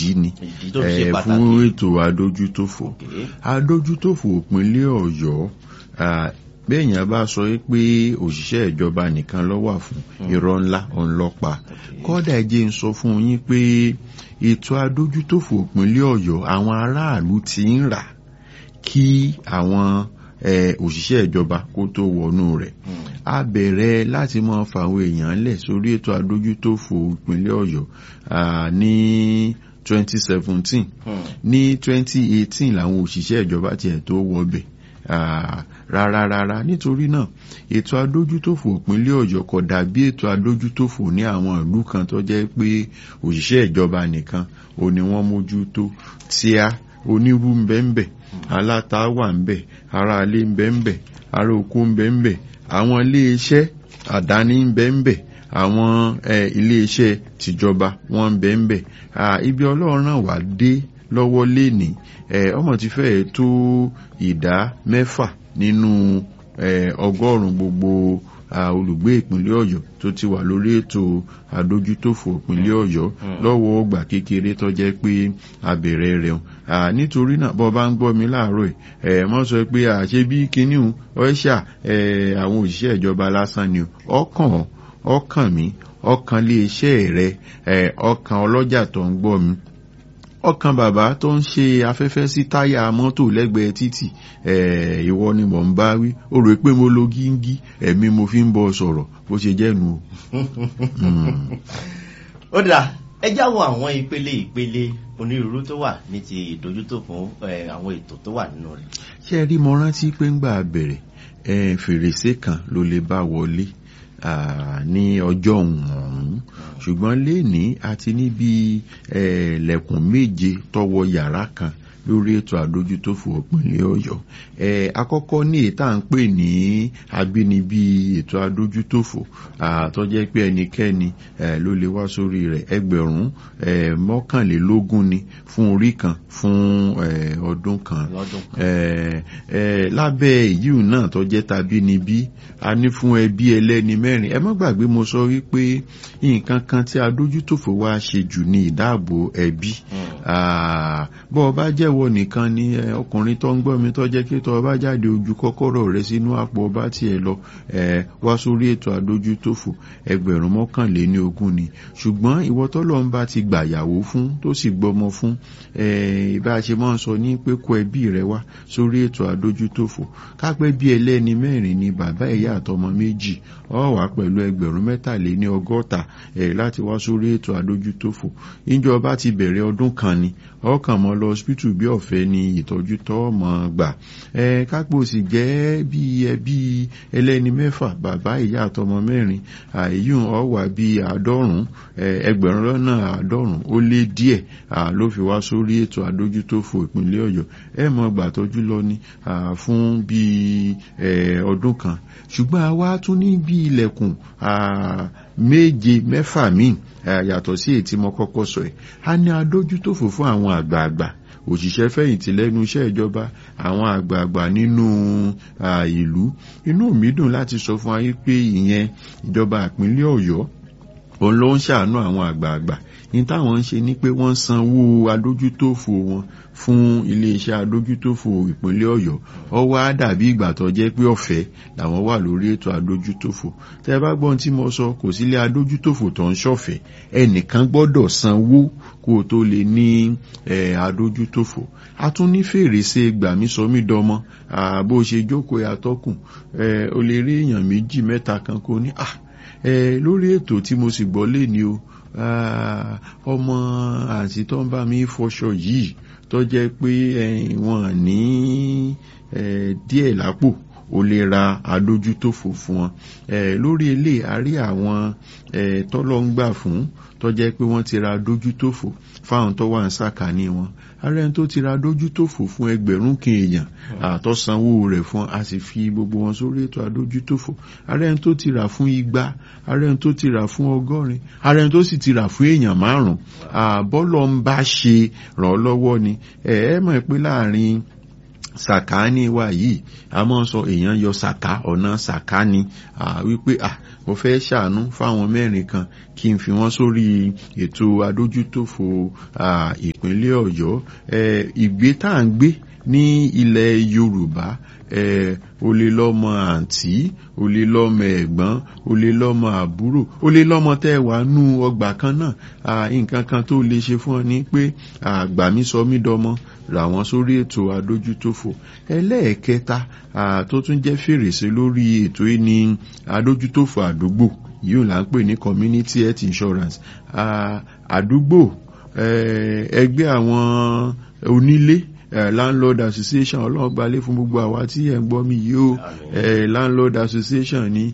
ìdí ni ìdí tó fi ṣe eh, pàtàkì. fún ètò adójútòfò Okay. adójútòfò ìpínlẹ̀ ọ̀yọ́ ah, béèyàn bá sọ pé òṣìṣẹ́ ìjọba nìkan ló wà fún irọ́ ńlá ọ̀nlọ́pa kọ́dà jẹ́ ń sọ fún yín pé ètò adójútòfò ìpínlẹ̀ ọ̀yọ́ àwọn aráàlú ti ń rà kí àwọn eh, òṣìṣẹ́ ìjọba kó tó wọnú rẹ̀ a bẹ̀rẹ̀ láti mọ fàwọn èèyàn lẹ̀ sórí ètò adójútòfò ìpínlẹ̀ ọ̀yọ́ ah, ní 2017 Hmm. ní 2018 làwọn òṣìṣẹ́ ìjọba tiẹ̀ tó wọbẹ̀ ah, rárá rárá nítorí náà ètò adójútòfò ìpínlẹ̀ ọ̀yọ́ kò dàbí ètò adójútòfò ní àwọn ìlú kan tó jẹ́ pé òṣìṣẹ́ ìjọba nìkan ò ní wọ́n mójútó tíá onírú ń bẹ ń bẹ aláta wà ń bẹ aráalé ń bẹ ń bẹ ará oko ń bẹ ń bẹ àwọn iléeṣẹ́ àdáni ń bẹ ń bẹ àwọn eh, iléeṣẹ́ tìjọba wọ́n ń bẹ ń bẹ Ah, ibi ọlọ́run náà wà dé lọ́wọ́ léni eh, ọmọ ti fẹ́ẹ̀ tó ìdá mẹ́fà nínú eh, ọgọ́rùn-ún gbogbo ah, olùgbé ìpínlẹ̀ ọ̀yọ́ tó ti wà lórí ètò àdójútòfò ìpínlẹ̀ ọ̀yọ́ lọ́wọ́ ọgbà kékeré tó jẹ́ pé abẹ̀rẹ̀ rẹ̀ hùn. Ah, nítorí náà bọ́ bá ń gbọ́ mi láàárọ̀ ẹ̀ ẹ̀ mọ́ sọ pé àṣẹ bí kinní hùn ọ́ṣà ẹ̀ àwọn òṣìṣẹ́ ìjọba lásán ni o. ọkàn ọ́, ọkàn mi ọkàn lé iṣẹ́ rẹ ẹ̀ ọkàn ọlọ́jà tó ń gbọ́ mi ọkàn bàbá tó ń ṣe afẹ́fẹ́ sí táyà mọ́tò lẹ́gbẹ̀ẹ́ títì ẹ̀ ìwọ ni mò ń bá wí ó rò pé mo lo gíngí ẹ̀mí mo fi ń bọ́ sọ̀rọ̀ bó ṣe jẹ́ nu o. Mm. ó dà ẹ jáwọ́ àwọn ìpele ìpele onírúurú tó wà ní ti ìdójútò fún eh, àwọn ètò tó wà nínú rẹ̀. ṣe rí mo rántí pé ń gbà bẹ̀rẹ̀ ẹ fèrèsé kan ló lè bá wọlé ah, ní ọjọ́ ọ̀hún ṣùgbọ́n léèní àti níbi eh, lẹ̀kùn méje tọwọ́ yàrá kan lórí ètò àdójútòfò ìpínlẹ̀ ọ̀yọ́ eh, àkọ́kọ́ ní ètà ń pè ní abínibí ètò àdójútòfò ah, tó jẹ́ pé ẹnikẹ́ni eh, ló lè wá sórí rẹ̀ ẹgbẹ̀rún eh, mọ́kànlélógún ni fún orí kan fún eh, ọdún kan lọ́dún kan. eh, eh, lábẹ́ èyíù náà tó jẹ́ tàbí níbí a ní fún ẹbí ẹlẹ́ni mẹ́rin ẹ má gbàgbé mo sọ wípé nǹkan kan tí adójútòfò wa ṣe jù ní ìdáàbò ẹbí Ah, bọ́ ọ bá jẹ́wọ́ nìkan ni eh, ọkùnrin tó ń gbọ́ mi tó jẹ́ kí tọ́ ọ bá jáde ojú kọ́kọ́rọ́ rẹ sínú àpò ọba tiẹ̀ lọ eh, wá sórí ètò adójútòfò ẹgbẹ̀rún mọ́kànléní ogún ni ṣùgbọ́n ìwọ tọ́lọ́ ń bá ti gbàyàwó fún tó sì gbọ́mọ fún eh, bá a ṣe máa ń sọ ní pé kó ẹbí rẹ wá sórí ètò adójútòfò kápẹ́ bí ẹlẹ́ni mẹ́rin ni bàbá ìyá àtọmọ méjì ọ wá pẹ̀lú ẹgbẹ̀rún mẹ́tàléní ọgọ́ta eh, láti wá sórí ètò adójútòfò ìjọba ti bẹ̀rẹ̀ ọdún kan ni ọkàn mọ́ lọ hospital bí ọ̀fẹ́ ni ìtọ́jú tọ́ mọ́ gbà ẹ kápò sì jẹ́ bí ẹbí ẹlẹ́ni mẹ́fà bàbá ìyá àtọmọ mẹ́rin àìyún ọ̀wà bí àádọ́rùn-ún ẹgbẹ̀rún lọ́nà àádọ́rùn-ún ó lé díẹ̀ à, ló fi wá sórí ètò àdójútòfò ìpínlẹ̀ ọ̀yọ́ ẹ mọ̀ gbàtọ́jú lọ ní à, fún bí ẹ, ọdún kan ṣùgbọ́n a wá tún ní bí ilẹ̀kùn à, méje mẹ́fà míì à, yàtọ̀ sí èyí tí mo kọ́kọ́ sọ ẹ̀ a ní adójútòfò fún àwọn àgbààgbà òṣìṣẹ́ fẹ̀yìntì lẹ́nu iṣẹ́ ìjọba àwọn àgbààgbà nínú à, ìlú inú mi dùn láti sọ fún wa yí pé ìyẹn ìjọba ìpínlẹ̀ ọ̀yọ́ òun ló ń ṣàánú àwọn àgbààgbà ní táwọn ń ṣe ni pé wọ́n sanwó adójútòfò wọn fún iléeṣẹ́ adójútòfò ìpínlẹ̀ ọ̀yọ́ ó wá dàbí ìgbà tó jẹ́ pé ọ̀fẹ́ làwọn wà lórí ètò adójútòfò tẹ́ bá gbọ́n tí mo sọ kò sílé adójútòfò tó ń ṣọ̀fẹ́ ẹnìkan gbọ́dọ̀ sanwó kó o tó lè ní eh, adójútòfò a tún ní fèrèsé gbàmísọmídọmọ bó ṣe jókòó yàtọ̀kùn o lè rí èèyàn méjì mẹ́ta kan kó ní ah eh, lórí ètò tí mo sì gbọ́ lé ní o ah, ọmọ àti tó ń bá mi fọṣọ yìí tó jẹ́ pé eh, wọ́n ní eh, díẹ̀ lápò o lè ra adójútòfò fún wọn eh, lórí ilé a rí àwọn eh, tọ́lọ́ ń gbà fún tó jẹ́ pé wọ́n ti ra adójútòfò fáwọn tó wà ń sàkání wọn ààrẹ tó ti ra adójútòfò fún ẹgbẹ̀rún kan èèyàn àtọ́sanwó rẹ̀ fún a sì fi gbogbo wọn sórí ètò adójútòfò ààrẹ tó ti rà fún igba ààrẹ tó ti rà fún ọgọ́rin ààrẹ tó sì ti rà fún èèyàn márùn-ún àbọ́lọ́ ń bá ṣe ràn ọ́ lọ́wọ́ ni ẹ̀ ẹ́ mọ̀ pé láàrin sàkáání wa yìí a máa sọ èèyàn yọ sàká ọ̀nà sàkáání wípé ah mo fẹ́ ṣàánú fáwọn mẹ́rin kan kí n fi wọ́n sórí ètò adójútòfò ìpínlẹ̀ ọ̀yọ́ ìgbé tá à ń gbé ní ilẹ̀ yorùbá o lè lọ́mọ àǹtí o lè lọ́mọ ẹ̀gbọ́n o lè lọ́mọ àbúrò o lè lọ́mọ tẹ́ wà nú ọgbà kan náà nǹkan kan tó lè ṣe fún ọ ní pé àgbà mi sọ mí dọmọ rà wọ́n sórí ètò adójútòfò ẹlẹ́ẹ̀kẹta tó tún jẹ́ fèrèsé lórí ètò yìí ní adójútòfò àdúgbò yìí là ń pè ní community health insurance àdúgbò ẹgbẹ́ àwọn onílé Uh, landlord association ọlọ́run gbalẹ̀ fún gbogbo àwa tí ẹ̀ ń gbọ́ mi yìí o landlord association ní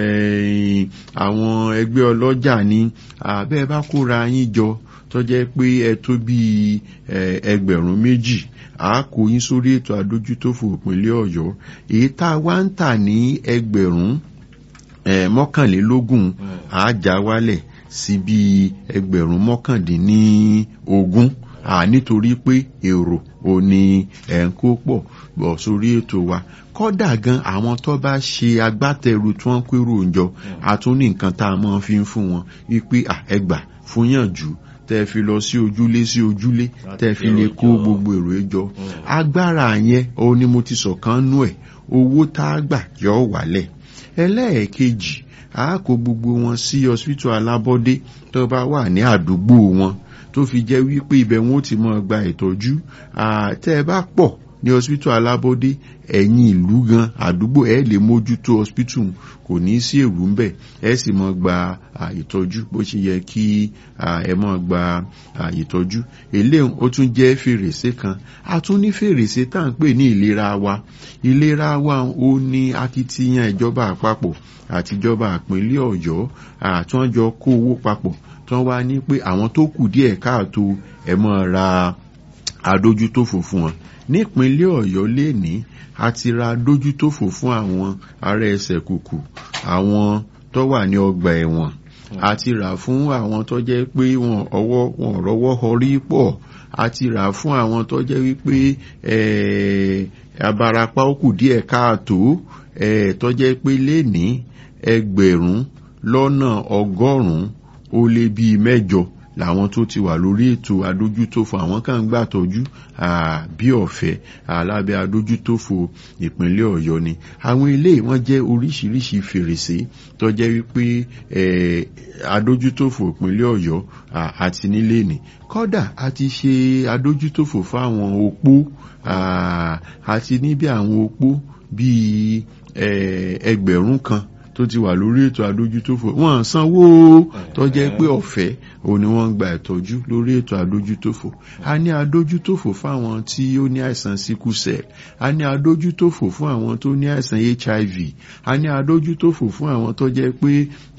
àwọn ẹgbẹ́ ọlọ́jà ní bẹ́ẹ̀ bá kóra yín jọ tó jẹ́ pé ẹ tó bí ẹgbẹ̀rún méjì a kó yín sórí ètò àdójútòfò ìpínlẹ̀ ọ̀yọ́ èyí tá a wá ń tà ní ẹgbẹ̀rún mọ́kànlélógún a já wálẹ̀ sí bí ẹgbẹ̀rún mọ́kàndínlógún nítorí pé èrò ò ní ẹ̀ ń kó pọ̀ bọ̀ sórí ètò wa kọ́dà gan àwọn tó bá ṣe agbátẹrù tí wọ́n pérò jọ àtún ní nǹkan tá a máa fi ń fún wọn wípé ẹgbà fún yànjú tẹ́ fi lọ sí ojúlé sí ojúlé tẹ́ fi lè kó gbogbo èrò ẹjọ́ agbára yẹn òun ni mo ti sọ̀kan nú ẹ̀ owó tá a gbà yọ wálẹ̀ ẹlẹ́ẹ̀kejì a kó gbogbo wọn sí hospital alábọ́dé tó bá wà ní àdúgbò wọn tó fi jẹ́ wípé ibẹ̀ wọn ó ti mọ́ gba ìtọ́jú tẹ́ ẹ bá pọ̀ ní hospital alábọ́dé ẹ̀yìn ìlú gan àdúgbò ẹ̀ lè mójútó hospital kò ní sí èrú ń bẹ̀ ẹ̀ sì mọ́ gba ìtọ́jú bó ṣe yẹ kí ẹ mọ́ gba ìtọ́jú eléyìí ó tún jẹ́ fèrèsé kan a tún ní fèrèsé tá à ń pè ní ìlera wa ìlera wa ó ní akitiyan ìjọba àpapọ̀ àtijọba ìpínlẹ̀ ọ̀yọ́ àtúnjọ kó owó papọ̀ tí wọ́n wá ní pé àwọn tó kù díẹ̀ káàtó ẹ̀ mọ́ ra adójútòfò fún wọn nípínlẹ̀ ọ̀yọ́ lẹ́ni a ti ra adójútòfò fún àwọn ará ẹsẹ̀ kùkù àwọn tó wà ní ọgbà ẹ̀wọ̀n a ti rà fún àwọn tó jẹ́ pé wọn ọwọ́ wọn rọwọ́ họrí pọ̀ a ti rà fún àwọn tó jẹ́ wípé abarapá ó kù díẹ̀ káàtó tó jẹ́ pé lẹ́ni ẹgbẹ̀rún lọ́nà ọgọ́rùn-ún ó lé bíi mẹ́jọ làwọn tó ti wà lórí ètò adójútòfò àwọn kan ń gbà tọ́jú bí ọ̀fẹ́ alábẹ́ adójútòfò ìpínlẹ̀ ọ̀yọ́ ni àwọn ilé wọn jẹ́ oríṣiríṣi fèrèsé tó jẹ́ wípé adójútòfò ìpínlẹ̀ ọ̀yọ́ àti nílé ni kọ́dà a ti ṣe adójútòfò fáwọn opó àti níbi àwọn opó bíi ẹgbẹ̀rún kan tó ti wà lórí ètò adójútòfò wọn sanwó tó jẹ́ pé ọ̀fẹ́ òun ni wọ́n ń gba ìtọ́jú lórí ètò adójútòfò a ní adójútòfò fún àwọn tí ó ní àìsàn sickle cell a ní adójútòfò fún àwọn tó ní àìsàn hiv a ní adójútòfò fún àwọn tó jẹ́ pé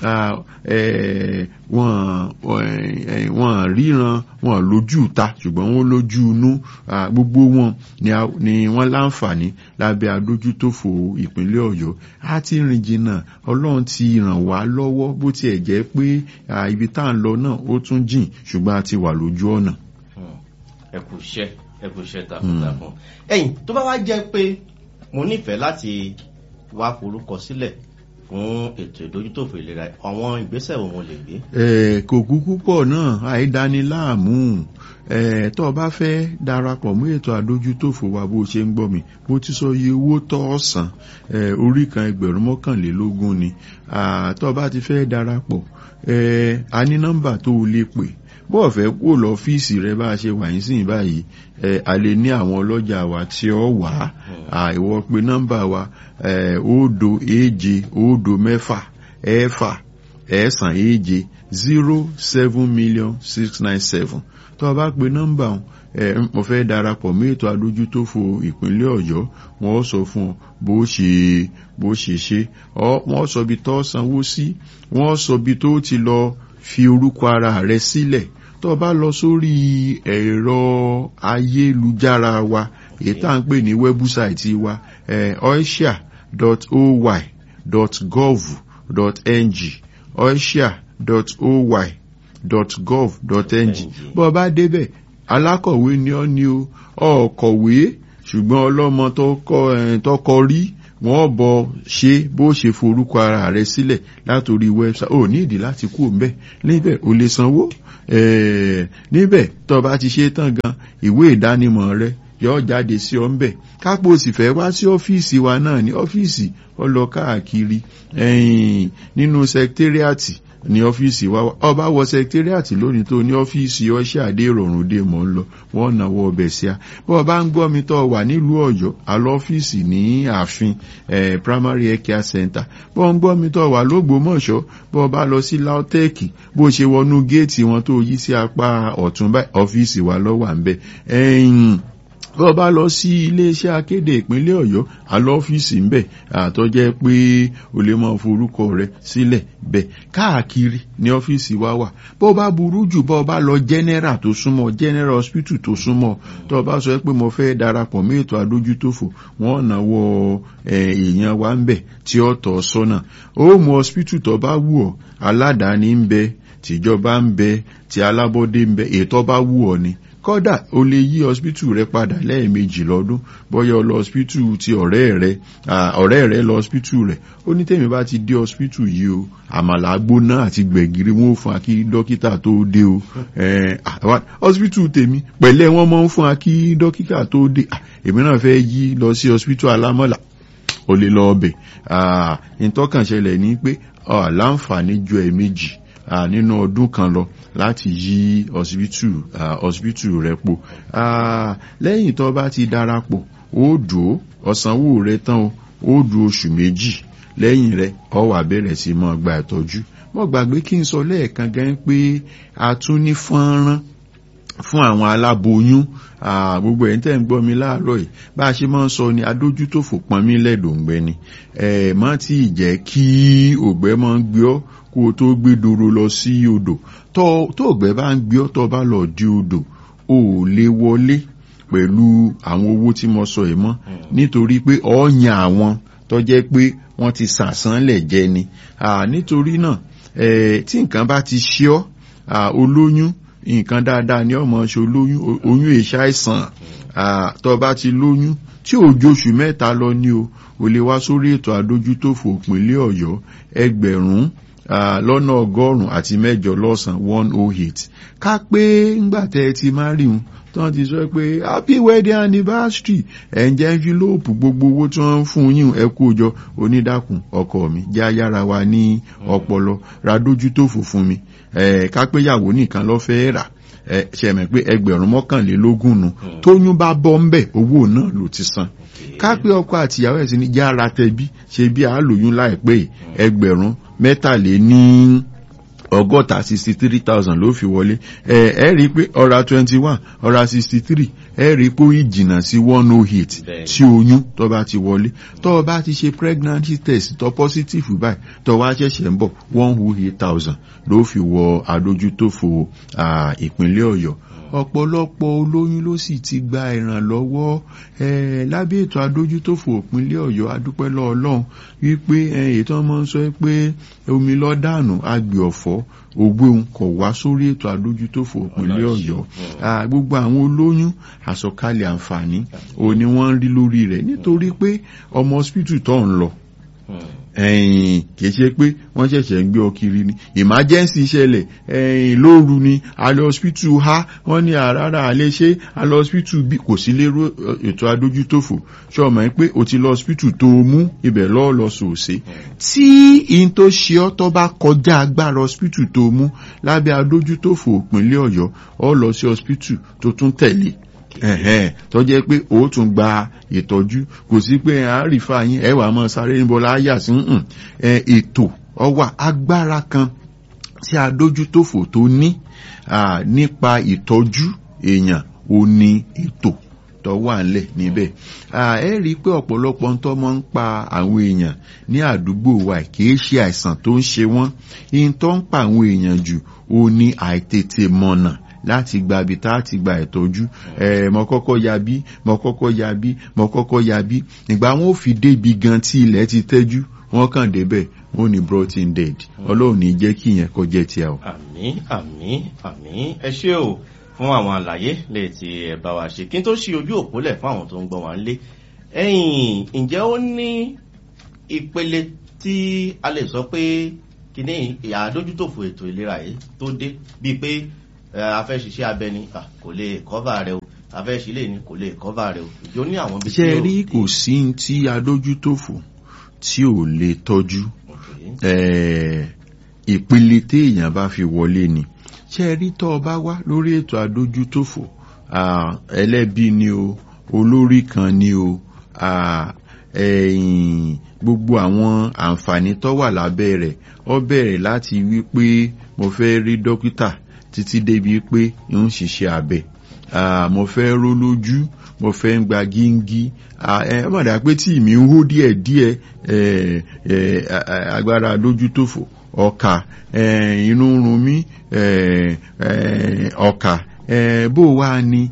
wọ́n ríran wọ́n lójú ta ṣùgbọ́n wọ́n lójú inú gbogbo wọn ni wọ́n láǹfààní lábẹ́ adójútòfò ìpínlẹ̀ ọ̀yọ́ a ti rìn jìnnà ọlọ́run ti ràn wá lọ́wọ́ bó tiẹ̀ jẹ́ pé ibi tá à ń lọ náà ó tún jìn ṣùgbọ́n a ti wà lójú ọ̀nà. ẹ kú iṣẹ́ ẹ kú iṣẹ́ takuntakun ẹ̀yin tó bá wá jẹ́ pé mo nífẹ̀ẹ́ láti wá forúkọ sílẹ̀ fún ètò ìdójútòfò ìlera àwọn ìgbésẹ̀ wo mo lè gbé. ẹ kò kúkú pọ̀ náà àìdániláàmú tó o bá fẹ́ darapọ̀ mú ètò àdójútòfò wa bó ṣe ń gbọ́ mi mo ti sọ iye owó tó ọ̀sán orí kan ẹgbẹ̀rún mọ́kànlélógún ni tó o bá ti fẹ́ darapọ̀ a ní nọ́mbà tó o lè pè bó o fẹ́ kó lọ́fíìsì rẹ bá a ṣe wà yín sìn báyìí a lè ní àwọn ọlọ́jà wa tí ó wà á ìwọ pé nọ́mbà wa òdo èje òdo mẹ́fà ẹ̀fà ẹ̀sán èje zero seven million six nine seven tó o bá pe nọ́mbà ọ̀hún mo fẹ́ darapọ̀ mọ́ ètò adójútòfò ìpínlẹ̀ ọ̀yọ́ wọ́n sọ fún ọ bó ṣe bó ṣe ṣe wọ́n sọ bí tó sanwó sí wọ́n sọ bí tó ti lọ fi orúkọ ara rẹ sílẹ̀ tó o bá lọ sórí ẹ̀rọ ayélujára wa èyí tá à ń pè ní wẹ́búsáìtì wa oisia.oy.gov.ng oisia.oy.gov.ng bó o bá débẹ̀ alákọ̀wé ni ọ́ ni o ọ̀kọ̀wé ṣùgbọ́n ọlọ́mọ tọkọ rí wọ́n bọ̀ ṣe bó ṣe forúkọ ara rẹ̀ sílẹ̀ látòrí wẹ́bsáìtì ò ní ìdí láti kú òun bẹ́ẹ̀ níbẹ̀ o lè sanwó níbẹ̀ tó bá ti ṣe tán gan ìwé ìdánimọ̀ rẹ̀ yọ jáde sí ọ ńbẹ kápò sì fẹ́ wá sí ọ́fíìsì wa náà ní ọ́fíìsì ọlọ káàkiri nínú sẹkítẹ́rìàtì ní ọ́fíìsì wa ọba wọ sẹkítẹ́rìàtì lónìí tó ní ọ́fíìsì ọṣẹ́ àdé ìrọ̀rùn dé mọ́ ń lọ wọ́n náwó ọbẹ̀ sí a bọ́ ọba ń gbọ́ mi tọ́ wà nílùú ọ̀yọ́ àlọ́ ọ́fíìsì ní ààfin primary health care center bọ́ ń gbọ́ mi tọ́ wà lógbómọ̀ṣọ́ bọ́ ọba lọ sí lautech bó ṣe wọnú géètì wọn tó yí sí apá ọ̀tún báyìí ọ́fíìsì wa lọ́wọ́ à ń bẹ̀ bí wọ́n bá lọ sí iléeṣẹ́ akéde ìpínlẹ̀ ọ̀yọ́ àlọ́ ọ́fíìsì ń bẹ̀ àtọ́jẹ́ pé o lè máa forúkọ rẹ sílẹ̀ bẹ̀ káàkiri ní ọ́fíìsì wa wà bó bá burú jù bó bá lọ general tó súnmọ́ general hospital tó súnmọ́ tó o bá sọ pé mo fẹ́ darapọ̀ mọ́ ètò adójútòfò wọ́n náwó èèyàn wa ń bẹ̀ tí ó tọ́ sọ́nà ó mú hospital tó bá wù ọ́ aládàáni ń bẹ tìjọba ń bẹ tí alábọ́dé ń bẹ ètò bá wù ọ́ ni kódà o lè yí hospital rẹ padà lẹ́ẹ̀mejì lọ́dún bóyá o lọ hospital ti ọ̀rẹ́ rẹ ọ̀rẹ́ rẹ lọ hospital rẹ ó ní tèmi bá ti dé hospital yìí o àmàlà gbóná àti gbẹ̀gìrì wọn ò fún akí dókítà tó dé o hospital tèmi pẹ̀lẹ́ wọn máa ń fún akí dókítà tó dé èmi náà fẹ́ yí lọ sí hospital alámọ̀là o lè lọ ọbẹ̀ ìtọ́kànṣẹlẹ̀ ní pé láǹfààní ju ẹ̀ẹ̀mejì nínú ọdún kan lọ láti yí hospital hospital rẹ po lẹ́yìn tó bá ti darapọ̀ ó dùn ó ọ̀sánwó rẹ tán o ó dùn oṣù méjì lẹ́yìn rẹ ó wá bẹ̀rẹ̀ sí máa gba ìtọ́jú mo gbàgbé kí n sọ lẹ́ẹ̀kan gan pé a tún ní fọ́nrán fún àwọn aláboyún gbogbo ẹ̀ ń tẹ́ ń gbọ́ mi láàárọ̀ yìí bá a ṣe máa ń sọ ni adójútòfò pọnmi lẹ́dọ̀ǹgbẹ ni ẹ̀ má tí ì jẹ́ kí ògbẹ́ máa ń gbé ọ́ kó o tó gbé doro lọ sí odò tó ògbẹ́ bá ń gbé ọ́ tó bá lọ di odò o ò lè wọlé pẹ̀lú àwọn owó tí mo sọ yìí mọ́ nítorí pé ọ̀ọ́yàn àwọn tó jẹ́ pé wọ́n ti sàsánlẹ̀ jẹ ni nítorí náà tí nǹkan bá ti ṣe ọ́ olóyún nǹkan dáadáa ni ọmọ ṣe olóyún oyún èṣà àìsàn tó bá ti lóyún tí òjò oṣù mẹ́ta lọ ní o ò lè wá sórí ètò àdójútòfò ìpínlẹ̀ ọ̀yọ́ ẹgbẹ̀rún lọ́nà ọgọ́rùn-ún àti mẹ́jọ lọ́sàn one oh eight ká pé ńgbà tẹ́ ẹ ti má rí un tí wọ́n ti sọ pé happy wedding anniversary ẹ̀ ń jẹ́ envelope gbogbo owó tí wọ́n ń fún yín ẹ kó jọ onídàkùn ọkọ mi jẹ́ ayára wa ní ọpọlọ ra dójútòfò fún mi ká pé yàwó nìkan lọ́ fẹ́ rà ṣẹ̀mẹ̀ pé ẹgbẹ̀rún mọ́kànlélógún nu tóyún bá bọ́ ń bẹ̀ owó náà ló ti san ká pé ọkọ àtìyàwó ẹ̀ sì ní jára tẹbí ṣe bí àálòyún láìpẹ́ ẹgbẹ̀rún mẹ́tàlé ní ọgọ́ta sixty three thousand ló fi wọlé ẹ ẹ rí i pé ọ̀rá twenty one ọ̀rá sixty three ẹ rí i pé ó yìí jìnnà sí one oh eight tí oyún tó bá ti wọlé tó bá ti ṣe pregnancy test tó positive báyìí tó wá ṣẹ̀ṣẹ̀ ń bọ̀ one oh eight thousand ló fi wọ adójútòfò ìpínlẹ̀ ọ̀yọ́ ọ̀pọ̀lọpọ̀ olóyún ló sì ti gba ìrànlọ́wọ́ lábẹ́ ètò adójútòfò ìpínlẹ̀ ọ̀yọ́ adúpẹ́ lọ́ọ̀lọ́hún wípé ètò ọmọ ń sọ pé omi lọ́dànù agbè ọ̀fọ́ ògbóhùn kò wá sórí ètò adójútòfò ìpínlẹ̀ ọ̀yọ́ gbogbo àwọn olóyún àsọkalẹ̀ àǹfààní òní wọ́n ń rí lórí rẹ̀ nítorí pé ọmọ hospital tó ń lọ ẹ̀yìn kìí ṣe pé wọ́n ṣẹ̀ṣẹ̀ ń gbé ọ kiri ni emergency ṣẹlẹ̀ ẹ̀yìn lóru ni alẹ́ hospital ha wọ́n ní àràrà alẹ́ ṣe alẹ́ hospital bí kò sí lérò ètò adójútòfò ṣọmọ pé o ti lọ hospital tó mú ibẹ̀ lọ́ọ́ lọ sòsè tí in tó ṣe ọ́ tó bá kọjá agbára hospital tó mú lábẹ́ adójútòfò ìpínlẹ̀ ọ̀yọ́ ọ lọ sí hospital tó tún tẹ̀lé ẹ̀hẹ́n tó jẹ́ pé ó tún gba ìtọ́jú kò sí pé àárífà yín ẹwà mọ́ sáré níbo láyà sí ètò ọwà agbára kan tí adójútòfò tó ní nípa ìtọ́jú èèyàn ò ní ètò tó wà ńlẹ̀ níbẹ̀ ẹ rí i pé ọ̀pọ̀lọpọ̀ ń tọ́ mọ́ ń pa àwọn èèyàn ní àdúgbò wa kìí ṣe àìsàn tó ń ṣe wọ́n ihun tó ń pa àwọn èèyàn jù ó ní àìtètè mọ̀nà láti gba ibi tá a ti gba ìtọ́jú ẹ̀ mọ kọ́kọ́ ya bí mọ kọ́kọ́ ya bí mọ kọ́kọ́ ya bí ìgbà wọn ò fi débi gan tí ilẹ̀ ti tẹ́jú wọ́n kàn débẹ̀ wọ́n ní brought in dead ọlọ́run ní jẹ́ kí ìyẹn kọjá tí a o. àmì àmì àmì ẹ ṣé o fún àwọn àlàyé lè ti ẹ bá wa ṣe kí n tó ṣí ojú òpólẹ̀ fún àwọn tó ń gbọ́ wá nílé ẹ̀yìn ǹjẹ́ ó ní ìpele tí a lè sọ pé kíní àdójútòfò ètò ìlera yìí tó dé bíi pé a fẹ́ ṣiṣẹ́ abẹ ni kò lè kọ́fà rẹ o a fẹ́ ṣílẹ̀ ni kò lè kọ́fà rẹ o ìjọ ní àwọn bíi. ṣe rí kò sí tí adójútòfò tí ò lè tọ́jú ìpele téèyàn bá fi wọlé ni ṣe rí tọ́ ọ bá wá lórí ètò adójútòfò ẹlẹ́bí ni o olórí kan ni o gbogbo àwọn àǹfààní tó wà lábẹ́ rẹ̀ ó bẹ̀rẹ̀ láti wípé mo fẹ́ rí dókítà títí débi pé ń ṣiṣẹ́ abẹ mo fẹ́ ró lójú mo fẹ́ ń gba gíngí ẹ mọ̀dà pé tí mi ń hó díẹ̀ díẹ̀ agbára lójútòfò ọkà inú run mí ọkà bó wá ni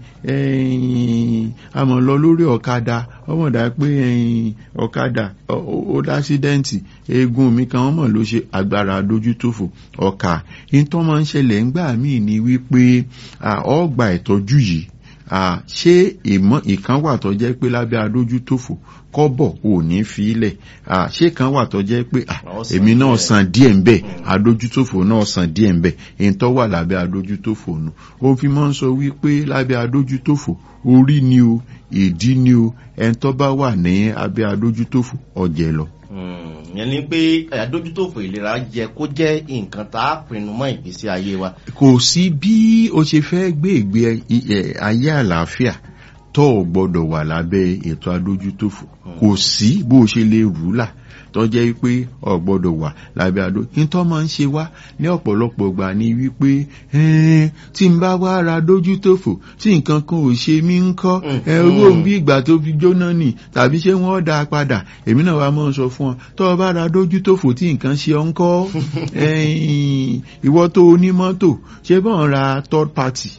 a mọ̀ lọ lórí ọ̀kadà ọmọ dà pé ọ̀kadà ó dásídẹ́ǹtì eegun mi kan wọ́n mọ̀ ló ṣe agbára dójútòfò ọkà ìtọ́ máa ń ṣẹlẹ̀ ńgbà míì ni wípé ọgbà ìtọ́jú yìí ṣé ìmọ̀ ìkan wà tó jẹ́ pé lábẹ́ adójútòfò kọ́bọ̀ ò ní fi ilẹ̀ ṣé kan wà tó jẹ́ pé èmi náà san díẹ̀ ń bẹ̀ adójútòfò náà san díẹ̀ ń bẹ̀ èyí tó wà lábẹ́ adójútòfò nù ó fi máa ń sọ wípé lábẹ́ adójútòfò orí ni o ìdí ni o ẹni tó bá wà ní abẹ́ adójútòfò ọ̀jẹ̀ lọ yẹn ni pé àdójútòfò ìlera jẹ kó jẹ nǹkan tá a pinnu mọ ìgbésí ayé wa. kò sí bí o ṣe fẹ́ gbé ìgbé ayé àlàáfíà tó o gbọ́dọ̀ wà lábẹ́ ètò adójútòfò kò sí bó o ṣe lè rú là tó jẹ́ pé o gbọ́dọ̀ wà lábẹ́ adó kí n tó máa ń ṣe wá ní ọ̀pọ̀lọpọ̀ gbà ní wípé tí n bá wá ra dójútòfò tí nǹkan kan ò ṣe mí ń kọ́ owó bí ìgbà tó fi jóná nì tàbí ṣé wọ́n dá a padà èmi náà wá mọ́ sọ fún ọ tó o bá ra dójútòfò tí nǹkan ṣe ọ́ ń kọ́ ìwọ tó o ní mọ́tò ṣé bọ́n ra third party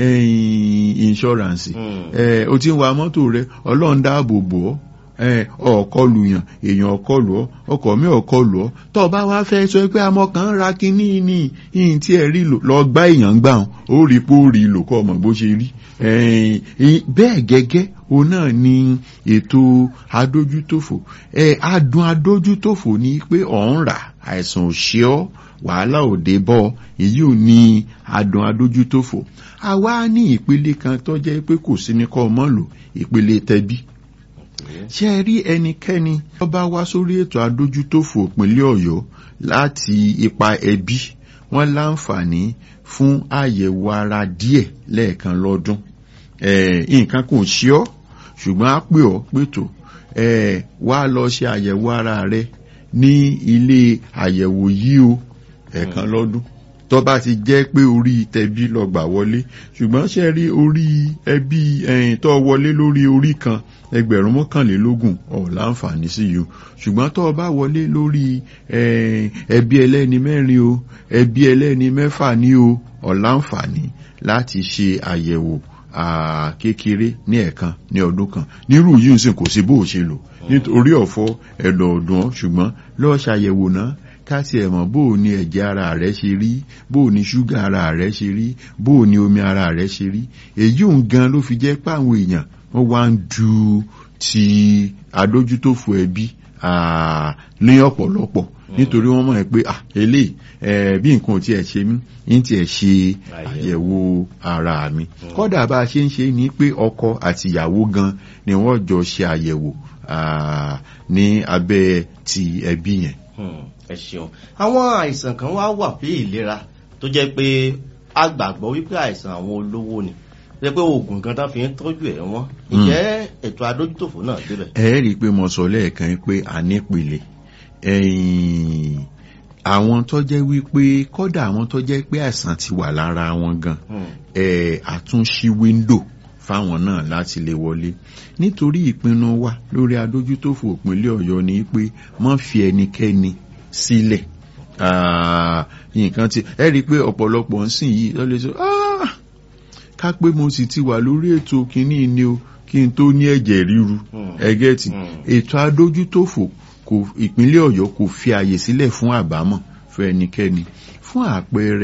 insurance o ti ń wa mọ́tò rẹ ọlọ́run dáàbò bò ọ́ ọ̀kọlù yàn èèyàn ọ̀kọlù ọ́ ọkọ̀ mi ọ̀kọlù ọ́ tó o bá wá fẹ́ sọ pé amọ̀ kan ra kínní ní ìyìn tí ẹ rí lò lọ gbá èèyàn gbà hàn ó rí pé ó rí lò kọ́ ọmọ bó ṣe rí bẹ́ẹ̀ gẹ́gẹ́ o náà ni ètò adójútòfò adùn adójútòfò ni pé ọ̀ ń rà àìsàn ò ṣe ọ́ wàhálà òde bọ́ èyí ò ní adùn adójútòfò àwa ní ìpele kan tó jẹ́ pé kò sí ní kọ́ ọmọ lò ìpele tẹbí ṣé ẹ rí ẹnikẹ́ni tó bá wá sórí ètò adójútòfò ìpínlẹ̀ ọ̀yọ́ láti ipa ẹbí wọ́n láǹfààní fún àyẹ̀wò ara díẹ̀ lẹ́ẹ̀kan lọ́dún nǹkan kò ṣe ọ́ ṣùgbọ́n á pè ọ́ pètò wá lọ ṣe àyẹ̀wò ara rẹ ní ilé àyẹ̀wò yìí o ẹ̀ẹ̀kan lọ́dún tó bá ti jẹ́ pé orí tẹbí lọ gbà wọlé ṣùgbọ́n ṣe rí orí ẹbí ẹ̀yìn tó wọlé lórí orí kan ẹgbẹ̀rún mọ́kànlélógún ọ̀ láǹfààní sí yìí ṣùgbọ́n tó bá wọlé lórí ẹbí ẹlẹ́ni mẹ́rin o ẹbí ẹlẹ́ni mẹ́fà ní o ọ̀ láǹfààní láti ṣe àyẹ̀wò kékeré ní ẹ̀ẹ̀kan ní ọdún kan nírú yìí ń sìn kò sí bó o ṣe lò nítorí ọ̀fọ́ ẹ̀dọ̀ ọ̀dùn ṣùgbọ́n lọ́ọ́ ṣàyẹ̀wò náà káti ẹ̀mọ̀ bó o ní ẹ̀jẹ̀ ara rẹ̀ ṣe rí bó o ní ṣúgà ara rẹ̀ ṣe rí bó o ní omi ara rẹ̀ ṣe rí èyí òun gan ló fi jẹ́ pé àwọn èèyàn wọ́n wá ń du ti adójútòfò ẹbí ní ọ̀pọ̀lọpọ̀ nítorí wọ́n mọ̀ ẹ́ pé eléyìí bí nǹkan ò tiẹ̀ ṣe mí ní tiẹ̀ ṣe àyẹ̀wò ara mi kódà bá a ṣe ń ṣe ni pé ọkọ àti ìyàwó gan ni wọ́n jọ ṣe àyẹ̀wò ní abẹ́ ti ẹbí yẹn ẹ ṣeun àwọn àìsàn kan wá wà bí ìlera tó jẹ́ pé a gbàgbọ́ wípé àìsàn àwọn olówó ni jẹ́ pé oògùn kan tá fi ń tọ́jú ẹ̀ wọ́n ǹjẹ́ ètò adójútòfò náà débẹ̀. ẹ rí i pé mo sọ lẹ́ẹ̀kan pé a nípele àwọn tó jẹ́ wípé kọ́dà àwọn tó jẹ́ pé àìsàn ti wà lára wọn gan àtúnṣí wíńdò fáwọn náà láti lè wọlé nítorí ìpinnu wa lórí adójútòfò ìpínlẹ̀ ọ̀yọ́ ni pé má fi ẹnikẹ́ni sílẹ̀ nǹkan tí ẹ rí i pé ọ̀pọ̀lọpọ̀ ń sìn yìí lọ́lẹ́ sọ ká pé mo sì ti wà lórí ètò kínní ni o kí n tó ní ẹ̀jẹ̀ ríru ẹgẹ́tì ètò adójútòfò kò ìpínlẹ̀ ọ̀yọ́ kò fi àyè sílẹ̀ fún àbámọ̀ fún ẹnikẹ́ni fún àpẹẹrẹ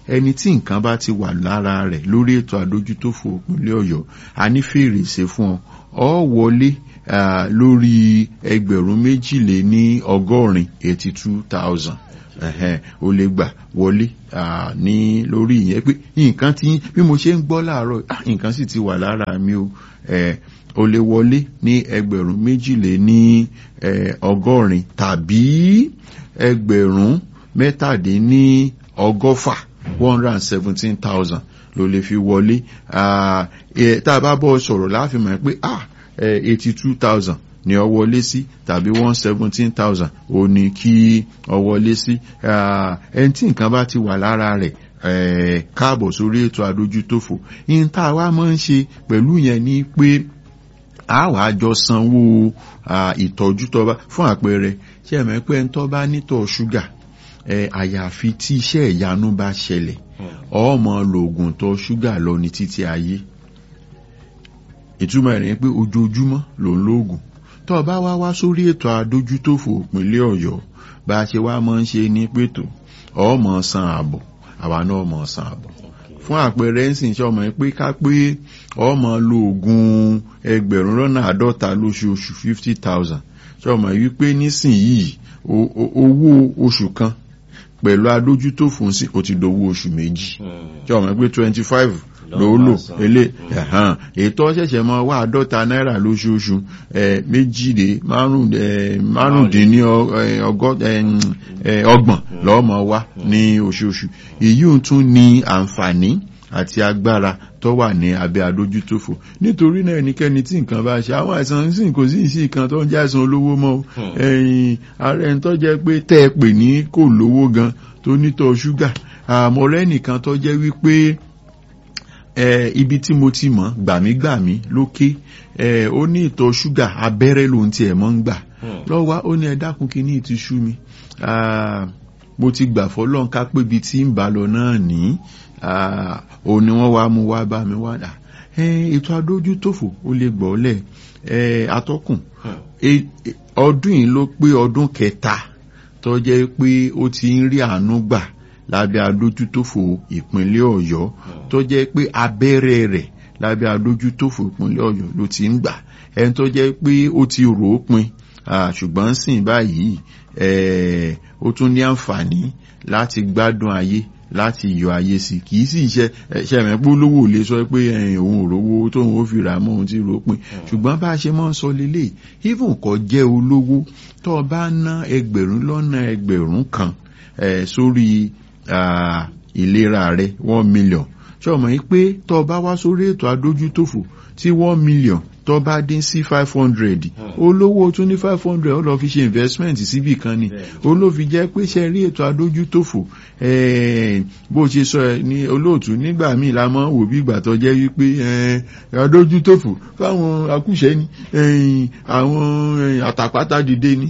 ẹni tí nǹkan bá ti wà lára rẹ̀ lórí ètò àdójútòfò ìpínlẹ̀ ọ̀yọ́ a ní fèrèsé fún ọ ọ wọlé lórí ẹgbẹ̀rún méjìlé ní ọgọ́rin eighty two thousand o lè gbà wọlé ní lórí ìyẹn pé nǹkan tí bí mo ṣe ń gbọ́ láàárọ̀ nǹkan sì ti wà lára mi o o lè wọlé ní ẹgbẹ̀rún méjìlé ní ọgọ́rin tàbí ẹgbẹ̀rún mẹ́tàdínní ọgọ́fà one hundred and seventeen thousand ló lè fi wọlé tá a bá bọ́ sọ̀rọ̀ láàfin mọ̀ pé eighty two thousand ni ọ wọlé sí tàbí one seventeen thousand ò ní kí ọ wọlé sí ẹni tí nǹkan bá ti wà lára rẹ̀ káàbọ̀ sórí ètò àdójútòfò yín tá a wá máa ń ṣe pẹ̀lú yẹn ni pé a wà á jọ sanwó ìtọ́jú tọ́ba fún àpẹẹrẹ ṣé ẹ̀mẹ́ pé ẹni tó bá nítọ̀ ṣúgà àyàfi tí iṣẹ́ ìyanu bá ṣẹlẹ̀ ọmọ lòògùn tọ̀ ṣúgà lọ ní títí ayé ìtumọ̀ rẹ̀ pé ojoojúmọ́ ló ń lóògùn tó o bá wá wá sórí ètò àdójútòfò ìpínlẹ̀ ọ̀yọ́ bá a ṣe wá máa ń ṣe ní pètò ọmọ san àbọ̀ àwa náà mọ̀ san àbọ̀ fún àpẹẹrẹ ń sìn ṣe ọmọ yẹn pé ká pé ọmọ lo oògùn ẹgbẹ̀rún lọ́nà àádọ́ta lóṣooṣù fifty thousand ṣe ọmọ yìí pé nísìnyìí owó oṣù kan pẹ̀lú adójútòfò sí ó ti dowó oṣù méjì ṣe ọmọ yẹn pé twenty five ló lò ilé ẹ̀hán ètò ṣẹ̀ṣẹ̀ mọ́ wá àádọ́ta náírà lóṣooṣù méjìlé márùndínní ọgbọ̀n lọ́mọ wá ní oṣooṣù èyí ò tún ní àǹfààní àti agbára tó wà ní abẹ́ adójútòfò nítorí náà ẹnikẹ́ni tí nǹkan bá ṣe àwọn àìsàn sì kò sí ìsìn kan tó ń jẹ́ àìsàn olówó mọ́ ẹ̀yìn ààrẹ ń tó jẹ́ pé tẹ́ ẹ pè ní kò lówó gan tó nítọ̀ ṣúgà àmọ́ rẹ́ nìkan tó jẹ́ wípé Eh, ibi tí mo ti mọ̀ gbàmígbàmí lókè eh, ó ní ìtọ̀ ṣúgà abẹ́rẹ́ lòun tiẹ̀ mọ́ ń gbà lọ́wọ́ ó ní ẹ dákun kí ní ìtì ṣú mi mo ti gbà fọlọ́n ká pé ibi tí ń bá lọ náà ní òun ni wọ́n wá mú wá bá mi wá dà ètò adójútòfò ó lè gbọ́ lẹ̀ atọ́kùn ọdún yìí ló pé ọdún kẹta tó jẹ́ pé ó ti ń rí àánú gbà lábẹ́ adójútòfò ìpínlẹ̀ ọ̀yọ́ tó jẹ́ pé abẹ́rẹ́ rẹ̀ lábẹ́ adójútòfò ìpínlẹ̀ ọ̀yọ́ ló ti ń gbà ẹni tó jẹ́ pé ó ti rò ó pin ṣùgbọ́n sìn báyìí ó tún ní àǹfààní láti gbádùn ayé láti yọ ayé sí kì í sì ṣe ṣẹ̀mẹ́pọ̀ lówó lè sọ pé òun ò rówó tóun ó fi rà mọ́ òun ti rò ó pin ṣùgbọ́n bá a ṣe máa ń sọ lélẹ̀ even kò jẹ́ olówó tó o bá ná ẹgbẹ̀rún lọ́nà ẹgbẹ̀rún kan sórí ìlera rẹ one million ṣé o mọ̀ yí pé tó o bá wá sórí ètò adójútòfò tí one million tó bá dín sí five hundred olówó tún ní five hundred ó lọ fi ṣe investment síbì kan ni olófi jẹ́ pé ṣe rí ètò adójútòfò bó ṣe sọ ẹ ní olóòtú nígbà míì la mọ̀ wò bí ìgbà tó jẹ́ wípé adójútòfò fáwọn akúṣẹ́ ni àwọn àtàpátá dìde ni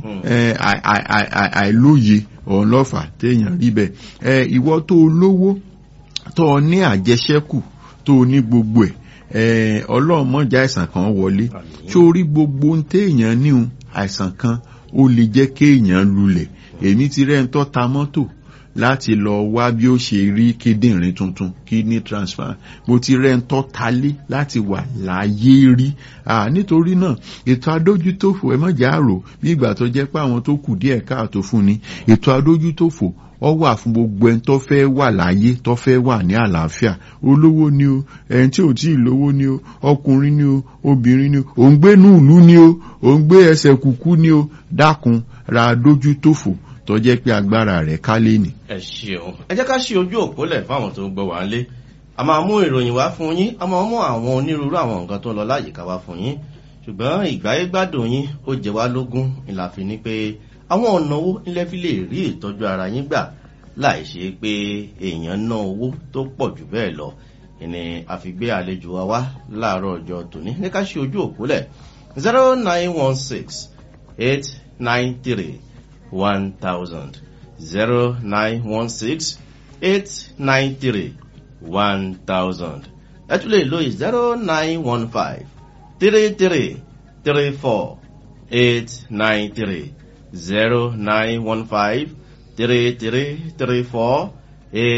àìlóye òun lọ́fà téèyàn rí bẹ́ẹ̀ ìwọ tó lówó tó ní àjẹṣẹ́kù tó ní gbogbo ẹ̀ ọlọ́run mọ̀já àìsàn kan wọlé sórí gbogbo ń téèyàn níhun àìsàn kan ó lè jẹ́ kéèyàn lulẹ̀ èmi ti rẹ́ ń tọ́ ta mọ́tò láti lọ wá bí ó ṣe rí kíndìnrín tuntun kidney transfer mo ti rẹ́ ń tọ́ talé láti wà láyé rí nítorí náà ètò adójútòfò ẹ mọ̀já àrò bí ìgbà tó jẹ́ pé àwọn tó kù díẹ̀ káàtó fún ni ètò adójútòfò ọ wà fún gbogbo ẹni tó fẹ́ wà láyé tó fẹ́ wà ní àlàáfíà olówó ni o ẹni tí ò tí ì lówó ni o ọkùnrin ni o obìnrin ni o òun gbé nùlú ni o òun gbé ẹsẹ̀ kùkú ni o dákun ra dójú tòfò tó jẹ́ pé agbára rẹ̀ ká lé ní. ẹ ṣeun ẹ jẹ́ ká ṣe ojú òpólẹ̀ fáwọn tó ń gbọ́ wá lé a máa mú ìròyìn wá fún yín a máa mú àwọn onírúurú àwọn nǹkan tó ń lọ láyìíká wá fún yín ṣùgbọ́n ìgbáyégbádùn yín ó jẹ wá lógún ìlàfin ni pé àwọn ọ̀nà owó nílẹ̀ fi lè rí ìtọ́jú ara yín gbà láì ṣe pé èèyàn ná owó tó pọ̀ jù bẹ́ẹ̀ lọ ìní àfigbé àlejò wa wá láàárọ̀ ọjọ́ tòní ní ká ṣe ojú òpólẹ̀ zero nine one six eight nine three one thousand zero nine one six eight nine three one thousand ẹ tún lè lo zero nine one five three three three four eight nine three zero nine one five three three three four eight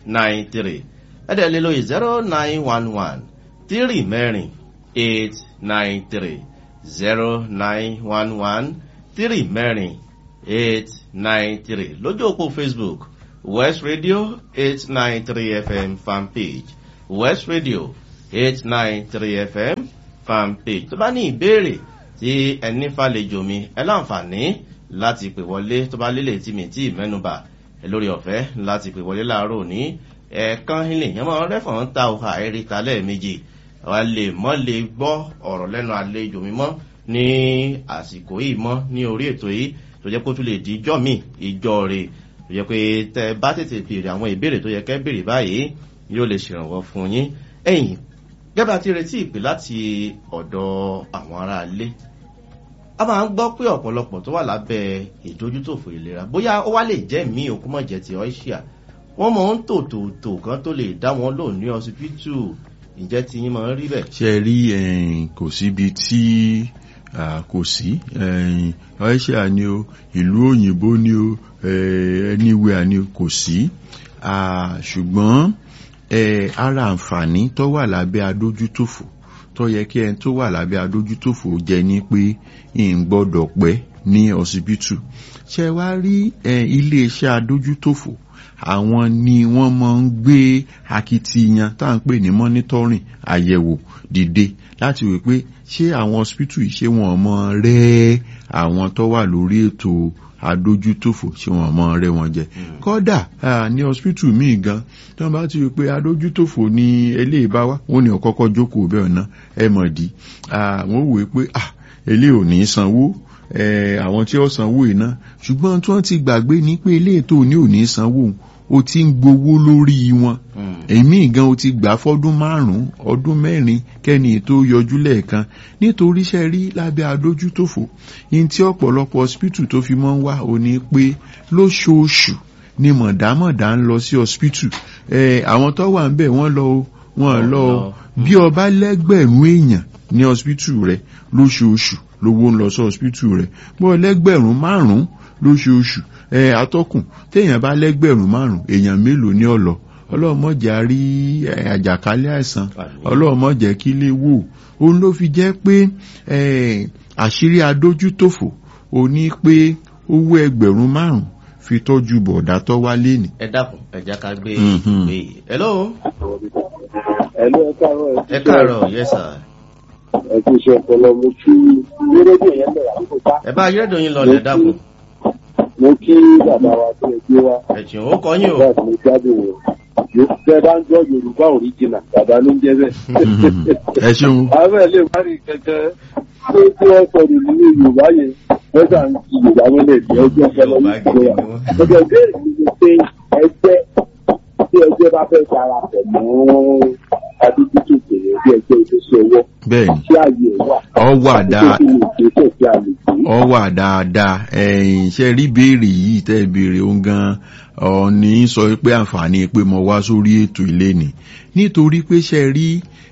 nine three ẹ̀dẹ̀ lè lo zero nine one one three mẹ́rin eight nine three zero nine one one three mẹ́rin eight nine three lójú òpó facebook west radio eight nine three fm fan page west radio eight nine three fm fan page tó bá ní ìbéèrè tí ẹni fàlejò mi ẹ láǹfààní láti pè wọlé tó bá lélẹ̀ tí mi tí mẹ́nuba ẹ lórí ọ̀fẹ́ láti pè wọlé láàárọ̀ ní ẹ̀ẹ̀kan ilé yẹn máa rẹ́fọ̀n ń ta ọ̀hà ẹ̀ríta lẹ́ẹ̀mejì wa lè mọ́ lè gbọ́ ọ̀rọ̀ lẹ́nu àlejò mi mọ́ ní àsìkò yìí mọ́ ní orí ètò yìí tó jẹ́ kó tún lè di ijọ́ mi ìjọ rẹ̀ tó jẹ́ pé tẹ bá tètè béèrè àwọn ìbéèrè tó yẹ kẹ́ béèrè báyìí yóò lè ṣèrànwọ́ fún yín ẹ̀yìn gẹ́gẹ́ ti retí ìpè láti ọ̀dọ̀ àwọn ará ilé a máa ń gbọ́ pé ọ̀pọ̀lọpọ̀ tó wà lábẹ́ ìdójútòfò ìlera bóyá ó wá lè jẹ́ mí òkú mọ̀ jẹ́ ti ọ́ṣíà wọ́n mọ̀ ń tò tò tò kan tó lè dá wọn lò ní ọsibítù ìjẹ́ ti yín máa ń rí bẹ̀. ṣe rí kò síbi tí kò sí ọ́ṣíà ni o ìlú òyìnbó ni o anywhere ni o kò sí ṣùgbọ́n ara àǹfààní tó wà lábẹ́ adójútòfò tó yẹ kí ẹni tó wà lábẹ́ adójútòfò jẹ ní pé n gbọ́dọ̀ pẹ́ ní ọsibítù ṣe wá rí iléeṣẹ́ adójútòfò àwọn ni wọ́n máa ń gbé akitiyan tá à ń pè ní monitoring àyẹ̀wò dìde láti wò pé ṣé àwọn hospital yìí ṣé wọ́n mọ rẹ́ àwọn tó wà lórí ètò adójútòfò ṣé wọ́n mọ rẹ́ wọn jẹ kódà ní hospital míì gan tí wọ́n bá ti rí pé adójútòfò ní eléyìí bá wá wọ́n ní ọ̀kọ́kọ́ jókòó bẹ́ẹ̀ náà ẹ mọ̀ dí wọ́n wò pé eléyìí ò ní sanwó àwọn tí ó sanwó iná ṣùgbọ́n tí wọ́n ti gbàgbé ní pé ilé ètò ní ò ní sanwó o ti ń gbowó lórí wọn èmi gan o ti gbà fọ́dún márùn-ún ọdún mẹ́rin kẹ́ni tó yọjú lẹ́ẹ̀kan nítorí iṣẹ́ rí lábẹ́ adójútòfò ní tí ọ̀pọ̀lọpọ̀ hospital tó fi mọ́ ń wá o ní pé lóṣooṣù ni mọ̀dámọ̀dá ń lọ sí hospital àwọn tó wà ń bẹ̀ wọ́n lọ wọ́n lọ bí ọba lẹ́gbẹ̀rún èèyàn ní hospital rẹ̀ lóṣooṣù lówó ń lọ sí hospital rẹ̀ bọ́ lẹ́gbẹ̀rún márùn-ún lóṣooṣù ẹ atọ́kùn téèyàn bá lẹ́gbẹ̀rún márùn-ún èèyàn mélòó ní ọ̀lọ́ ọlọ́mọjà rí àjàkálẹ̀ àìsàn ọlọ́mọjà kí lè wò òun ló fi jẹ́ pé àṣírí adójútòfò ò ní pé owó ẹgbẹ̀rún márùn-ún fi tọ́jú bọ̀dá tó wá léni. ẹ dákun ẹ jẹ́ ká gbé ìgbé yìí. hello. hello ẹ káàárọ̀ ẹ káàárọ̀ yes sir. ẹ kú iṣẹ́ ọpọlọ mo kí rédíò yẹn lẹ̀ àkókò bá. ẹ bá rédíò yín lọlẹ̀ dákun. mo kí bàbá wa tó ẹ gbé wa. ẹ̀jìn ó kọ́ yín o. bẹ́ẹ̀ mo gbádùn o. bẹ́ẹ̀ bá ń gbọ́ yorùbá òríjìnà bàbá ló ń jẹ́ bẹ́ẹ̀. ẹ ṣeun. àwọn ẹ̀ lè má rí kẹ̀kẹ́ tó tí wọ́n sọ nínú yorùbá yẹn wọ́n sà ń fi yorùbá mọ́lẹ̀ ní ọjọ́ ọpọlọ ní ìgbéra. ọjọ́ ìbéèrè mi ni pé ẹgbẹ́ tí ẹgbẹ́ bá fẹ́ darapọ̀ mọ́ adójútó bèrè bí ẹgbẹ́ ìgbésẹ̀ ọwọ́ bẹ́ẹ̀ni tí ààyè wà. ọ wà dáa Àti pé kí ni ìgbésẹ̀ tí a lè gbé. ọ wà dáadáa ẹ̀yìn ṣe rí béèrè yìí tẹ́ béèrè òun gan ọ̀ọ́ni sọ pé àǹfààní pé mo wá sórí ètò ilé ni nítorí pé ṣe rí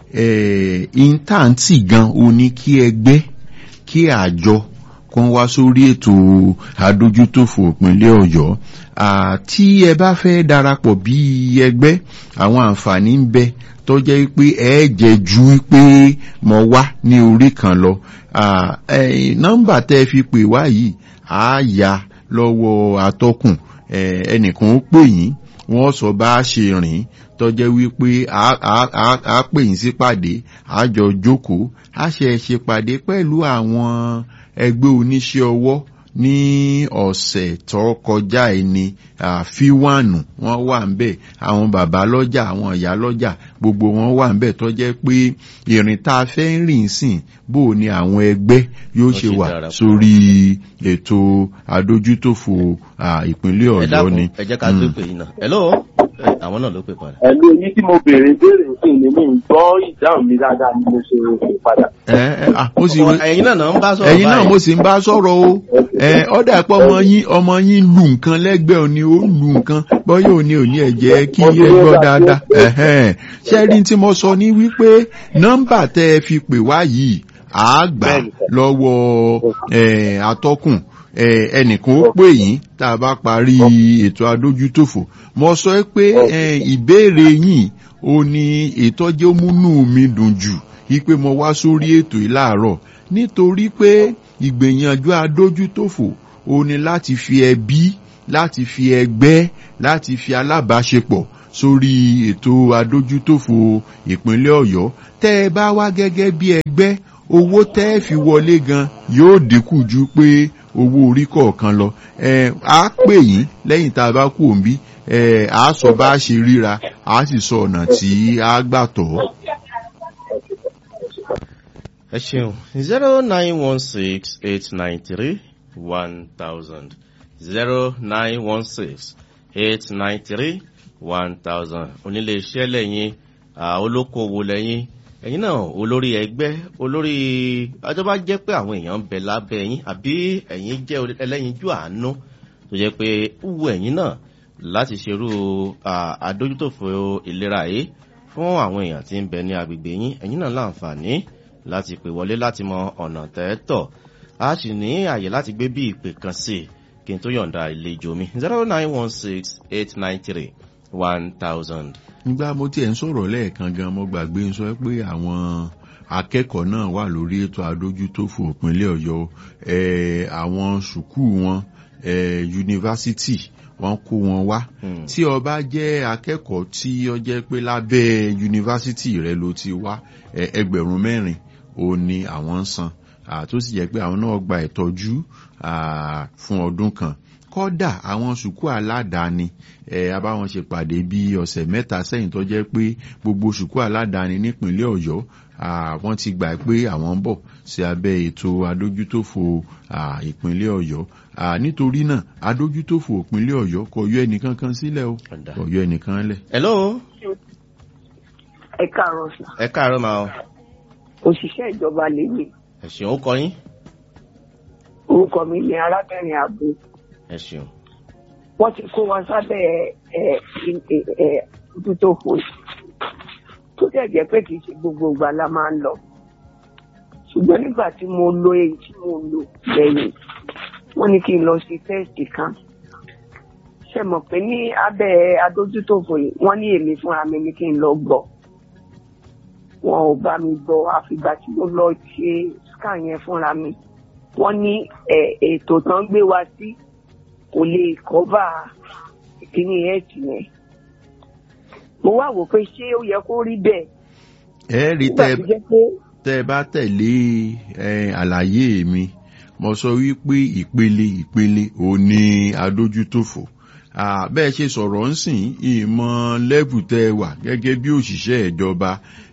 intanti gan o ní kí ẹgbẹ́ kí àjọ kan wá sórí ètò adójútòfò ìpínlẹ̀ ọ̀yọ́ tí ẹ bá fẹ́ darapọ̀ bí ẹgbẹ́ àwọn àǹfààní ń bẹ tó jẹ́ pé ẹ jẹ́ ju pé mo wá ní orí kan lọ nọ́mbà tẹ́ fi pè wá yìí á yá lọ́wọ́ atọ́kùn ẹnìkan ó pè yín wọ́n sọ bá a ṣe rìn tó jẹ́ wípé a pè yín sípàdé a jọ jókòó a ṣe ṣèpàdé pẹ̀lú àwọn ẹgbẹ́ oníṣẹ́ ọwọ́ ní ọ̀sẹ̀ tó kọjá ẹni fíwánù wọ́n wà ń bẹ̀ àwọn bàbá lọ́jà àwọn ìyá lọ́jà gbogbo wọn wà ń bẹ̀ tó jẹ́ pé ìrìn tá a fẹ́ ń rìn sìn bó ni àwọn ẹgbẹ́ yóò ṣe wà sórí ètò adójútòfò ìpínlẹ̀ ọ̀yọ́ ni. ẹ jẹ́ ká gbé pè yín náà hello àwọn náà ló pè padà. ẹ̀lú eyín tí mo béèrè béèrè sí ni mi ń gbọ́ ìdáhùn mi dáadáa ni mo ṣe pè padà. ẹ ẹ ah mo sì wé ẹ̀yin náà náà ń bá sọ̀rọ̀ ẹ̀yin náà mo sì ń bá sọ̀rọ̀ o ẹ ọ̀dà pé ọmọ yín ọmọ yín lu nǹkan lẹ́gbẹ̀ẹ́ òní ó lu nǹkan bọ́yá òní òní ẹ̀ jẹ́ kí ẹ gbọ́ dáadáa ẹ̀hẹ́n ṣẹ́rí tí mo sọ ní wípé nọ́mbà tẹ́ ẹ fi pè wá yìí àá gbà lọ́wọ́ atọ́kùn ẹnìkan ó pè yín tá a bá parí ètò adójútòfò mo sọ pé ìbéèrè yín ó ní ìtọ́jú múnú mi dùn jù wípé mo wá sórí ètò yìí láàárọ̀ nítorí pé ìgbìyànjú adójútòfò ó ní láti fi ẹbí láti fi ẹgbẹ́ láti fi alábàáṣepọ̀ sórí ètò adójútòfò ìpínlẹ̀ ọ̀yọ́ tẹ́ ẹ bá wá gẹ́gẹ́ bí ẹgbẹ́ owó tẹ́ ẹ fi wọlé gan yóò dínkù ju pé owó orí kọ̀ọ̀kan lọ ẹ á pè yín lẹ́yìn tá a bá kú òǹbí ẹ á sọ bá a ṣe ríra á sì sọ ọ̀nà tí a gbà tọ̀. ẹ ṣeun zero nine one six eight nine three one thousand zero nine one six eight nine three one thousand onílé iṣẹ́ lẹ́yìn olókoòwò lẹ́yìn ẹ̀yin náà olórí ẹgbẹ́ olórí ajọba jẹ́ pé àwọn èèyàn ń bẹ lábẹ́ ẹ̀yin àbí ẹ̀yin jẹ́ ẹlẹ́yinjú àánú tó jẹ́ pé wúwo ẹ̀yin náà láti ṣerú àdójútòfò ìlera yìí fún àwọn èèyàn tí ń bẹ ní agbègbè yín ẹ̀yin náà láǹfààní láti pè wọlé láti mọ ọ̀nà tẹ́tọ̀ a sì ní àyè láti gbé bí ìpè kan sí i kí n tó yọ̀ǹda ìlejò mi zero nine one six eight nine three one thousand. nígbà mo tiẹ̀ ń sọ̀rọ̀ lẹ́ẹ̀kan gan mo gbàgbé ń sọ pé àwọn akẹ́kọ̀ọ́ náà wà lórí ètò adójútòfò ìpínlẹ̀ ọ̀yọ́ àwọn sùkúù wọn yunifásitì wọ́n kó wọn wá tí o bá jẹ́ akẹ́kọ̀ọ́ tí ó jẹ́ pé lábẹ́ yunifásitì rẹ ló ti wá ẹgbẹ̀rún mẹ́rin ó ní àwọn ń san tó sì jẹ́ pé àwọn náà gba ìtọ́jú fún ọdún kan kọ́dà àwọn sùkúù aládàáni ẹ abáwọn ṣe pàdé bí ọ̀sẹ̀ mẹ́ta sẹ́yìn tó jẹ́ pé gbogbo sùkúù aládàáni nípínlẹ̀ ọ̀yọ́ wọ́n ti gbà pé àwọn ń bọ̀ sí abẹ́ ètò adójútòfò ìpínlẹ̀ ọ̀yọ́ nítorí náà adójútòfò ìpínlẹ̀ ọ̀yọ́ kò yọ ẹnìkan kan sílẹ̀ o kò yọ ẹnìkan lẹ̀. hello. ẹ káàárọ̀ sà. ẹ káàárọ̀ máa o. òṣìṣẹ́ ìjọba lèmi. ẹ ṣeun ó kọ yín. orúkọ mi ni arábìnrin àbò ẹ ṣeun. wọ́n ti kó wa sábẹ́ ojútòfò tó dẹ̀ jẹ́ pé kì í ṣe gbogbo ìgbà la máa ń lọ ṣùgbọ́n nígbà tí mo lo èyí tí mo lò lẹ́yìn wọ́n ní kí n lọ sí tẹ́ẹ̀sì kan ṣe mọ̀ pé ní abẹ́ adójútòfò yìí wọ́n ní èmi fúnra mi ní kí n lọ gbọ́ wọn ò bá mi gbọ́ àfìgbà tí mo lọ ṣe scan yẹn fúnra mi wọ́n ní ètò tán gbé wa sí kò lè kọ́bà kíní ẹ̀ẹ́tì yẹn mo wá wò pé ṣé ó yẹ kó rí bẹ́ẹ̀. ẹ rí tẹ tẹ bá tẹ̀lé àlàyé mi mo sọ wípé ìpele ìpele ò ní adójútòfò bẹ́ẹ̀ ṣe sọ̀rọ̀ ń sìn ìmọ̀ lẹ́bù tẹ́ wà gẹ́gẹ́ bí òṣìṣẹ́ ìjọba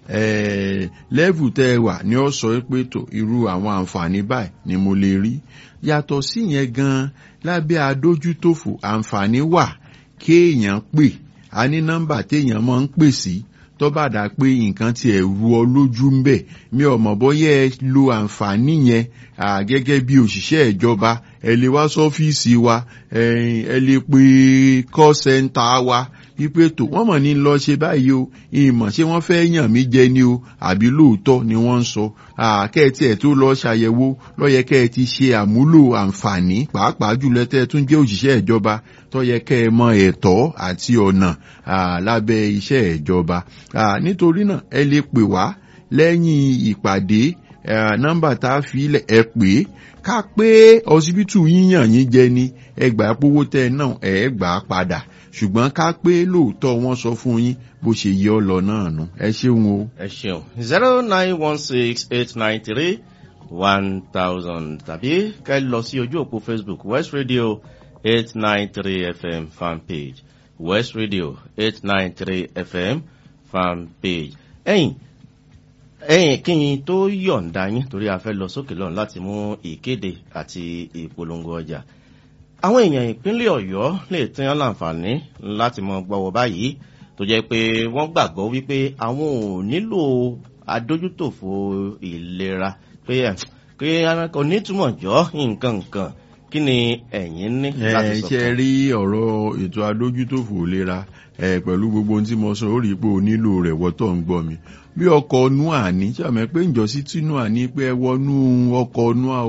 lẹ́bù tẹ́ wà ní ọ sọ pé tó irú àwọn àǹfààní báyìí ni mo lè rí yàtọ̀ sí yẹn gan lábẹ́ adójútòfò àǹfààní wà kéèyàn pè á ní nọ́mbà téèyàn máa ń pè sí tó bá dà pé nǹkan tí ẹ̀ ru ọ lójú ń bẹ̀ mi ò mọ̀ bóyá ẹ lo àǹfààní yẹn gẹ́gẹ́ bí òṣìṣẹ́ ìjọba ẹ lè wá sọ́fíìsì wa ẹ lè pe call center wa wípé tó wọ́n mọ̀ ní lọ ṣe báyìí o ìmọ̀ ṣé wọ́n fẹ́ yàn mí jẹ ni o àbí lóòótọ́ ni wọ́n ń sọ kẹ́ẹ̀tì ẹ̀ tó lọ ṣàyẹ̀wò lọ́yẹ kẹ́ ẹ ti ṣe àmúlò àǹfààní pàápàá jùlọ tẹ́ ẹ tún jẹ́ òṣìṣẹ́ ìjọba tọ́yẹ kẹ́ ẹ mọ ẹ̀tọ́ àti ọ̀nà lábẹ́ iṣẹ́ ìjọba nítorí náà ẹ lè pè wá lẹ́yìn ìpàdé nọ́mbà tá a fi ẹ pè é ká pé ọsibítù yíyàn yín jẹ ni ẹgbàá pówó tẹ náà ẹ gbà padà ṣùgbọ́n ká pé lóòótọ́ wọ́n sọ fún yín bó ṣe yẹ ọ lọ náà nù ẹ ṣeun o. ẹ ṣeun zero nine one six eight nine three one thousand tàbí ká lọ sí ojú òpó facebook west radio eight nine three fm fan page west radio eight nine three fm fan page. ẹ̀yin ẹ̀yin kí n tó yọ̀ǹda yín torí a fẹ́ lọ sókè lọ́run láti mú ìkéde àti ìpolongo ọjà àwọn èèyàn ìpínlẹ̀ ọ̀yọ́ lè tẹ́yàn láǹfààní láti mọ gbọ́wọ́ báyìí tó jẹ́ pé wọ́n gbàgbọ́ wípé àwọn ò nílò adójútòfò ìlera pé pé kò nítumọ̀ jọ nǹkan nǹkan kí ni ẹ̀yin ní láti sọ fún. ẹ ṣe rí ọ̀rọ̀ ètò adójútòfò ìlera pẹ̀lú gbogbo ohun tí mo sọ ó rí i pé o nílò rẹ̀ wọ́tọ̀ ń gbọ́ mi bí ọkọ̀ nua ní sàmẹ́ pé ǹjọ́sí tí nua ní pé ẹ wọnú ọkọ̀ nua o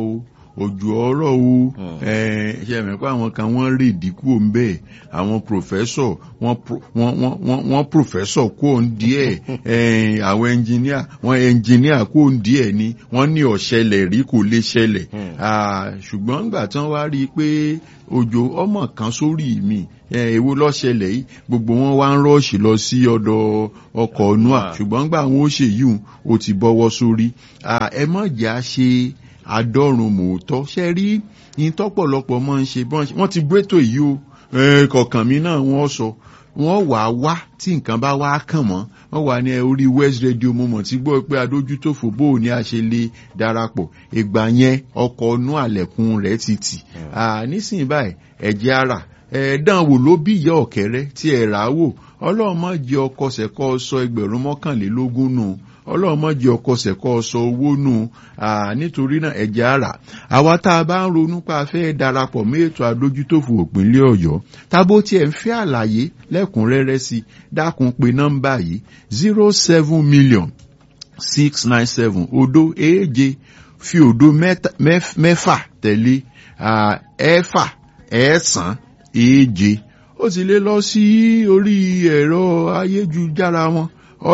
òjò ọ̀rọ̀ o ṣe mọ̀ pé àwọn kan wọ́n rè dínkù ń bẹ́ẹ̀ àwọn pòfẹ́sọ̀ wọ́n pòfẹ́sọ̀ kó ń díẹ̀ àwọn ẹnjìníà wọ́n ẹnjìníà kó ń díẹ̀ ni wọ́n ní ọ̀ṣẹlẹ̀ rí kò lè ṣẹlẹ̀ ṣùgbọ́n nígbà tí wọ́n wá rí i pé òjò ọmọ kan sórí mi èwo lọ́ṣẹlẹ̀ yìí gbogbo wọn wá ń rọ́ọ̀ṣì lọ sí ọ̀dọ̀ ọkọ̀ noa ṣùgbọ́n nígbà wọn ó ṣe yìí ó ti bọ́wọ́ sórí ẹ má jà ṣe àdọ́rùn mòótọ́ ṣe rí yín tọ́pọ̀lọpọ̀ máa ń ṣe wọ́n ti gbétò yìí o kọ̀ọ̀kan mi náà wọ́n sọ wọ́n wà á wá tí nǹkan bá wá kàn mọ́ wọ́n wà ní orí west radio moment tí gbọ́ pé adójútòfò bó o ní a ṣe lè darapọ̀ ìgbà yẹn ọkọ̀ ọ̀nù àlẹ̀kùn rẹ̀ ti tì nísìnyí báyìí ẹ̀jẹ̀ ara ẹ̀ẹ́dán wò ló bí ìyá ọ̀kẹ́rẹ́ tí ẹ̀ rà á wò ọlọ́run má jẹ́ ọkọ̀ sẹ̀kọ́ sọ ẹgbẹ̀rún mọ́kànlélógún nù ọlọ́run má jẹ́ ọkọ̀ sẹ̀kọ́ sọ owó nù nítorí náà ẹ̀jẹ̀ ara àwa tá a bá ń ronú pa fẹ́ darapọ̀ mọ́ ètò adójútòfò òpínlẹ̀ ọ̀yọ́ tábó tiẹ̀ ń fẹ́ àlàyé lẹ́kùnrẹ́rẹ́ sí dákun pé nọ́mbà yìí zero seven million six nine seven odo èje fi odo mẹ́fà tẹ̀lé ẹ̀fà ẹ̀sán èje ó sì lè lọ sí orí ẹ̀rọ ayélujára wọn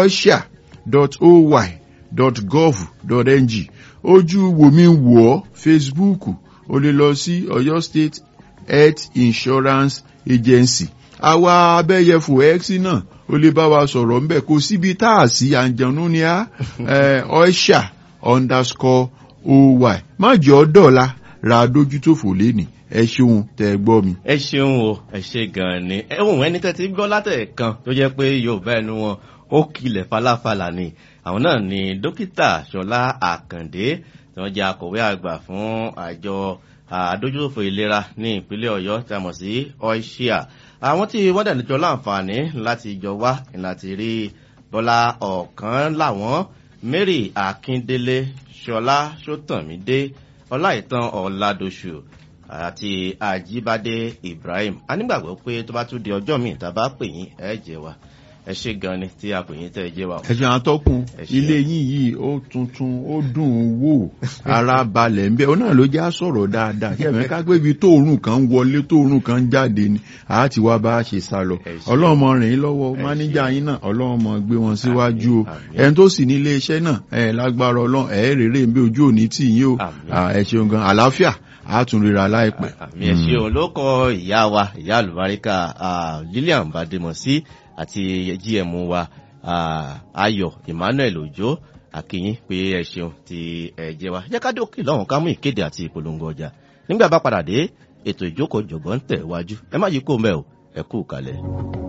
osha.oy.gov.ng ojú wòmí wò ọ́ facebook ó lè lọ sí ọ̀yọ́ state health insurance agency àwa abẹ́yẹfò x náà ó lè bá wa sọ̀rọ̀ ńbẹ̀ kò síbi tá a sí àǹjẹ̀nú ni a osha underscore oy má jẹ́ ọ́ dọ̀la ra dójútòfò lénìí ẹ ṣeun tẹ gbọ́ mi. ẹ ṣeun o ẹ ṣe gan-an ni ẹ̀wọ̀n ẹni tẹ́ ti gbọ́ látẹ̀ẹ̀kan tó jẹ́ pé yorùbá ẹnu wọn ó kilẹ̀ falafala ni àwọn náà ni dókítà ṣọlá àkàndé tí wọ́n jẹ́ akọ̀wé àgbà fún àjọ àdójútòfò ìlera ní ìpínlẹ̀ ọ̀yọ́ tí a mọ̀ sí oisia àwọn tí wọ́n dẹ̀ níjọ láǹfààní láti jọ wá láti rí bọ́lá ọ̀kan láwọn mary akíndélé ṣọlá ṣótàmídé ọláìtàn ọ̀làdọ̀ṣù àti àjíbádé ibrahim a nígbàgbọ́ pé tó bá tún di ọjọ́ míì tá a bá pè yín ẹ jẹ́ wa ẹ ṣe gan ni tí a pè yín tẹ́ ẹ jẹ́ wa. ẹ̀sìn àtọ́kùn ilé yín yìí ó tuntun ó dùn ún wò ara balẹ̀ ń bẹ́ ọ náà ló já sọ̀rọ̀ dáadáa ṣẹ̀mẹ́ ká pé ibi tóorùn kan wọlé tóorùn kan jáde ni a ti wá bá a ṣe sá lọ ọlọ́mọ rìn yín lọ́wọ́ máníjà yín náà ọlọ́mọ gbé wọn síwájú o ẹni tó sì ní ilé iṣẹ́ náà ẹ̀ lágbára ọlọ́run ẹ̀ rèrè ń bẹ ojú òní tì yín o ẹ̀ ṣeun gan àlàáfíà a tún ríra láìpẹ́. àmì ẹ̀ ṣeun ló kọ ìyá wa ìyá àlùbáríkà lilian bademọsí àti gm wa ayọ̀ emmanuel ojo akínyìn pé ẹ ṣeun ti ẹ jẹ wa jẹ́ ká dókè lọ́hùn ká mú ìkéde àti ìpolongo ọjà nígbà bá padà dé ètò ìjókòó jọ̀gbọ́n ń tẹ̀ wájú ẹ má yí kó mẹ́ o ẹ kú kalẹ̀.